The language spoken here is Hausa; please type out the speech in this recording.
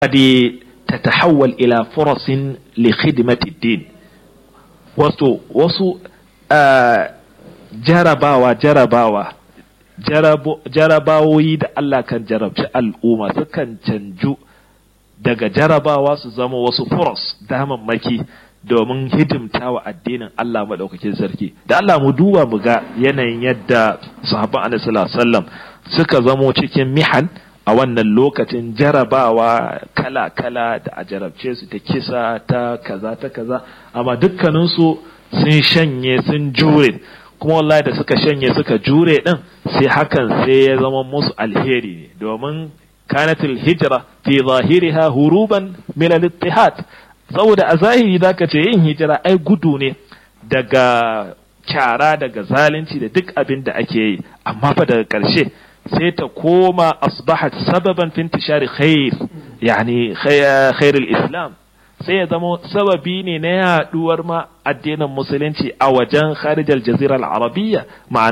قد تتحول إلى فرص لخدمة الدين wasu wasu jarabawa jarabawa jarabawoyi da Allah kan jarabci al'umma sukan canju daga jarabawa su zama wasu furos damammaki domin hidimta wa addinin Allah maɗaukakin sarki da Allah mu duba mu ga yanayin yadda sahabban annabi sallallahu alaihi wasallam suka zamo cikin mihan a wannan lokacin jarabawa kala-kala da a jarabce su ta kisa ta kaza ta kaza amma dukkaninsu sun shanye sun jure kuma wallahi da suka shanye suka jure din sai hakan sai ya zama musu alheri ne domin kanatul hijira fi zahiriha huruban min al-ittihad saboda a zahiri zaka ce yin hijira ai gudu ne daga kyara daga zalunci da duk abin da ake yi amma fa daga ƙarshe sai ta koma asbahat sababan fi intishari khair yani khair islam sai ya zama sababi ne na yaduwar ma addinin musulunci a wajen kharijal jazira al-arabiyya